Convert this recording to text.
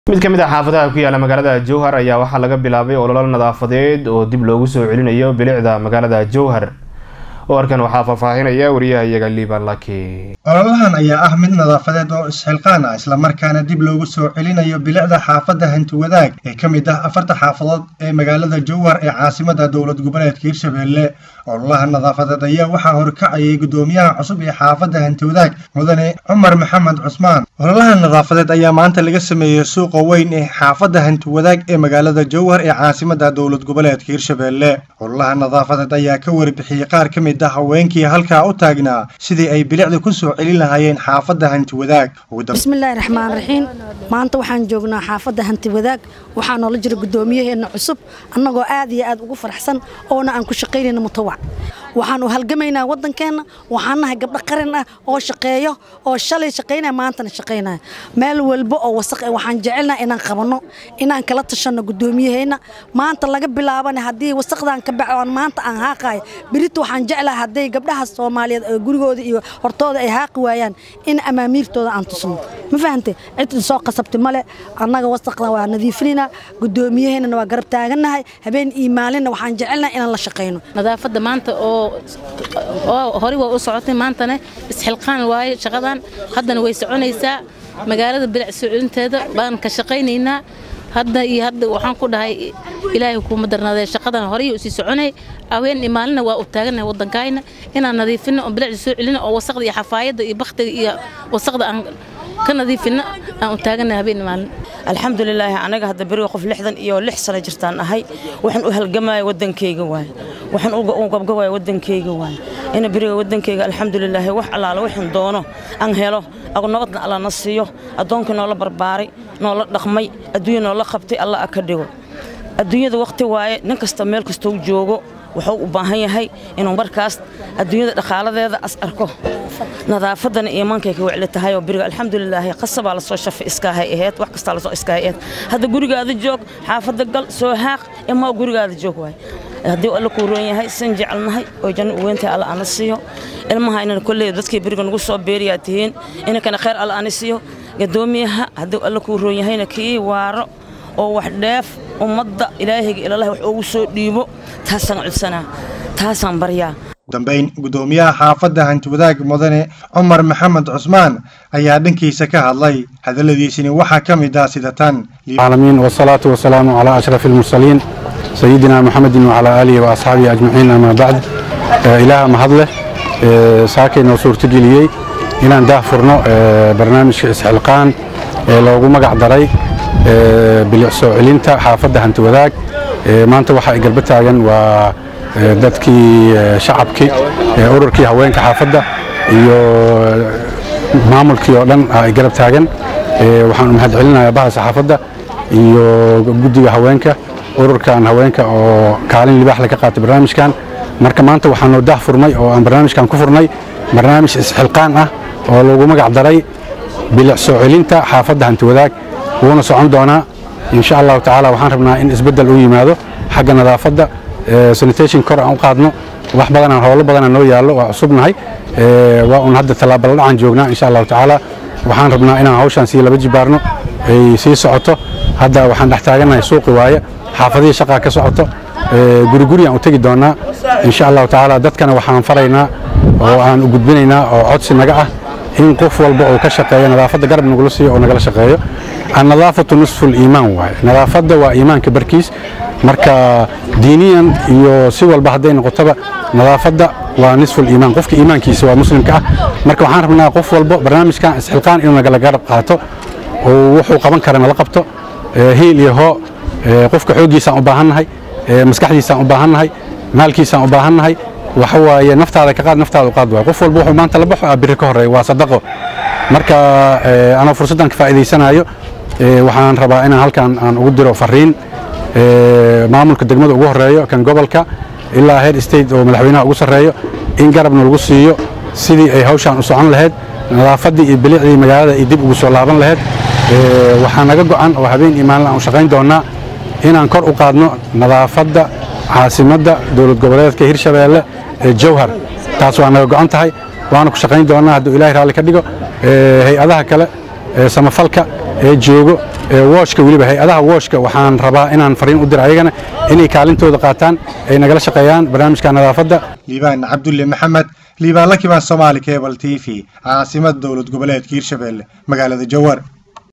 mid ka mid ah xaafadaha ku yaala magaalada jowhar ayaa waxaa laga bilaabay ololo nadaafadeed oo dib loogu soo celinayo bilicda magaalada jowhar warkan waxaa faahfaahinaya wariyaha iyaga liiban laki ololahan ayaa ah mid nadaafadeed oo isxilqaan ah islamarkaana dib loogu soo celinayo bilicda xaafadda hanti wadaag ee ka mid ah afarta xaafadood ee magaalada jowhar ee caasimada dowlad goboleedka hirshabelle ololaha nadaafadeed ayaa waxaa horkacayay guddoomiyaha cusub ee xaafadda hanti wadaag mudane cumar maxamed cusmaan ololaha nadaafadeed ayaa maanta laga sameeyey suuqa weyn ee xaafadda hanti wadaag ee magaalada jowhar ee caasimada dowlad goboleedka hirshabelle ololaha nadaafadeed ayaa ka warbixiyey qaar ka mid ah haweenkii halkaa u taagnaa sidii ay bilicda ku soo celin lahaayeen xaafadda hanti wadaag bismillaahi raxmaan raxiim maanta waxaan joognaa xaafadda hanti wadaag waxaa noola jira guddoomiyaheena cusub annagoo aad iyo aad ugu faraxsan oona aan ku shaqaynayna mutawac waxaan u halgamaynaa waddankeenna waxaan nahay gabdho qaran ah oo shaqeeyo oo shalay shaqaynaya maantana shaqaynaya meel walba oo wasaq waxaan jecelnaha inaan qabanno inaan kala tashanno guddoomiyaheena maanta laga bilaabana haddii wasaqdan ka baxo aan maanta aan haaqayo berita waxaan jeclaha hadday gabdhaha soomaaliyeed oo gurigooda iyo hortooda ay haaqi waayaan in amaamiirtooda aan tusno ma fahantay cidin soo qasabti male annaga wasaqdan waa nadiifinaynaa guddoomiyaheennana waa garab taagannahay habeen iyo maalinna waxaan jecelnaha inaan la shaqayno nadaafadda maanta oo oo hore waa u socotay maantana isxilqaan waaye shaqadan haddana way soconaysaa magaalada bilic soo celinteeda baan ka shaqaynaynaa hadda iyo hadda waxaan ku dhahay ilaahay kuuma darnaadee shaqadan horey usii soconay haween iyo maalina waa u taaganahay waddankayna inaan nadiifino oo bilicda soo celino oo wasaqda iyo xafaayadda iyo baktiga iyo wasaqda aan ka nadiifino aan u taaganahay habeen iyo maalin alxamdulilaahi anaga hadda beriga qof lixdan iyo lix sano jirtaan ahay waxaan u halgamaya waddankayga waay waxaan u gabgabaya waddankayga waay ina beriga waddankayga alxamdulilaahi wax allaala waxaan doono aan helo nabadna alla na siiyo addoonkii noola barbaaray noola dhaqmay adduunya noola qabtay alla a ka dhigo adduunyada wakhti waaye nin kasta meel kastou joogo wuxuu u baahan yahay inuu markaas adduunyada dhaqaaladeeda as arko nadaafaddana iimaankay ka wecli tahay oo beriga alxamdulilaahi qasabaa lasoo shafay iskaahay aheyd wax kastaa lasoo iskaahay aheyd hadda gurigaada joog xaafadda gal soo haaq imaa gurigaada joog waay haddii alla kuu roon yahay san jecelnahay oo janno u weyntahay alla ana siiyo ilmaha inana kolley dadkii beriga nagu soo beeriyaa tihiin inankana khayr alla ana siiyo gadoomiyaha haddii alla kuu roon yahayna kii waaro oo wax dheef ummadda ilaahayga ilalahi wax ugu soo dhiibo taasaan codsanaa taasaan baryaa dambayn guddoomiyaha xaafadda hanti wadaag mudane cumar maxamed cusmaan ayaa dhankiisa ka hadlay hadalladiisini waxaa ka mid ah sida tan العالمين والصلاة والسلام على أشرف المرسلين سيدنا محمد وعلى آله وأصحابه أجمعين أما بعد إله مهضله ساكن وصور تجليي إن ده فرنا برنامج إسحلقان لوجو مقع دري بالعسو علينتا حافظة هنت وذاك ما أنت وحى قلبتها جن و dadkii shacabkii ururkii haweenka xaafadda iyo maamulkii oo dhan ay garab taagan waxaan mahad celinayaa baha saxaafadda iyo guddiga haweenka ururkan haweenka oo kaalin libaax laga qaatay barnaamijkan marka maanta waxaan noo dah furmay oo aan barnaamijkan ku furnay barnaamij isxilqaan ah oo lagu magac daray bilic soo celinta xaafadda hanti wadaag wuuna socon doonaa insha allahu tacaala waxaan rabnaa in isbeddel u yimaado xagga nadaafadda sanitation kor aan u qaadno wax badanaan howlo badanaan noo yaallo waa cusubnahay waa un hadda tallaabala dhacaan joognaa insha allahu tacaala waxaan rabnaa inaan hawshaan sii laba jibaarno ay sii socoto hadda waxaan dhex taagannahay suuqi waaye xaafadihii shaqaa ka socoto guriguriyaan u tegi doonnaa insha allahu tacaala dadkana waxaan faraynaa oo aan u gudbinaynaa oo codsi naga ah in qof walba uu ka shaqeeyo nadaafadda garab nagula siiyo oo nagala shaqeeyo annadaafatu nisfu liimaan waaye nadaafadda waa iimaanka barkiis marka diiniyan iyo si walba hadday noqotaba nadaafadda waa nisful iimaan qofka iimaankiisa waa muslimka ah marka waxaan rabnaa qof walba barnaamijkan isxilqaan inuu nagala garab qaato oo wuxuu qaban kara nala qabto hiil iyo hoo qofka xooggiisaan u baahannahay maskaxdiisaan u baahannahay maalkiisaan u baahannahay waxa waaye naftaada ka qaad naftaada u qaad waay qof walba wuxuu maanta la baxo aa biri ka horreeya waa sadaqo marka anoo fursaddan ka faa'iidaysanaayo waxaan rabaa inaan halkan aan ugu diro fariin maamulka degmada ugu horeeyo kan gobolka ilaa heer state oo madaxweynaha ugu sarreeyo in garabna lagu siiyo sidii ay hawshaan u socon lahayd nadaafaddii iyo bilicdii magaalada ay dib ugu soo laaban lahayd waxaa naga go'an oo habeen iyo maalin aan u shaqayn doonnaa inaan kor u qaadno nadaafadda caasimadda dowlad goboleedka hirshabeelle ee jowhar taas waa naga go'an tahay waana ku shaqayn doonnaa hadduu ilaahay raalli ka dhigo hay-adaha kale samafalka ee joogo wooshka weliba hay-adaha wooshka waxaan rabaa inaan fariin u diro ayagana inay kaalintooda qaataan ay nagala shaqeeyaan barnaamijka nadaafadda liibaan cabdulle maxamed liibaan la kibaan soomaali cable t v caasimada dowlad goboleedka hirshabelle magaalada jowhar